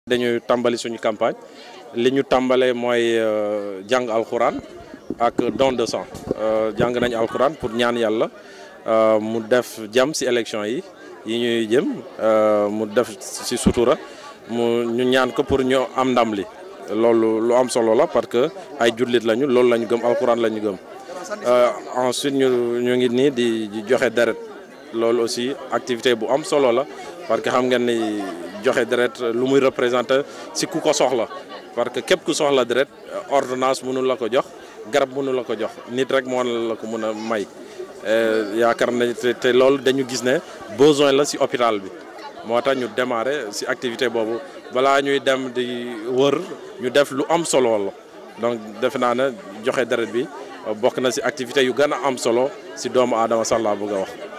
dañuy tàmbali suñu campagne li ñu tàmbalee mooy jàng alxuraan ak don de sang jàng nañ alxuraan pour ñaan yàlla mu def jàmm ci élection yi yi ñuy jëm mu def ci sutura mu ñu ñaan ko pour ñu am ndam li loolu lu am solo la parce que ay jullit lañu loolu lañu gëm alxuraan lañu gëm ensuite ñu ñu ngi nii di joxe deret loolu aussi activité bu am solo la parce que xam ngeen ni joxe deret lu muy représenté ci ku ko soxla parce que képp ku soxla deret ordonnance mënu la ko jox garab mënu la ko jox nit rek moo la ko mën a may yaakaar nañ te loolu dañu gis ne besoin la ci hôpital bi moo tax ñu démarrer ci activité boobu balaa ñuy dem di wër ñu def lu am solo la donc defe naa ne joxe deret bi bokk na ci activité yu gën a am solo ci doomu aadama sax laa bëgg a wax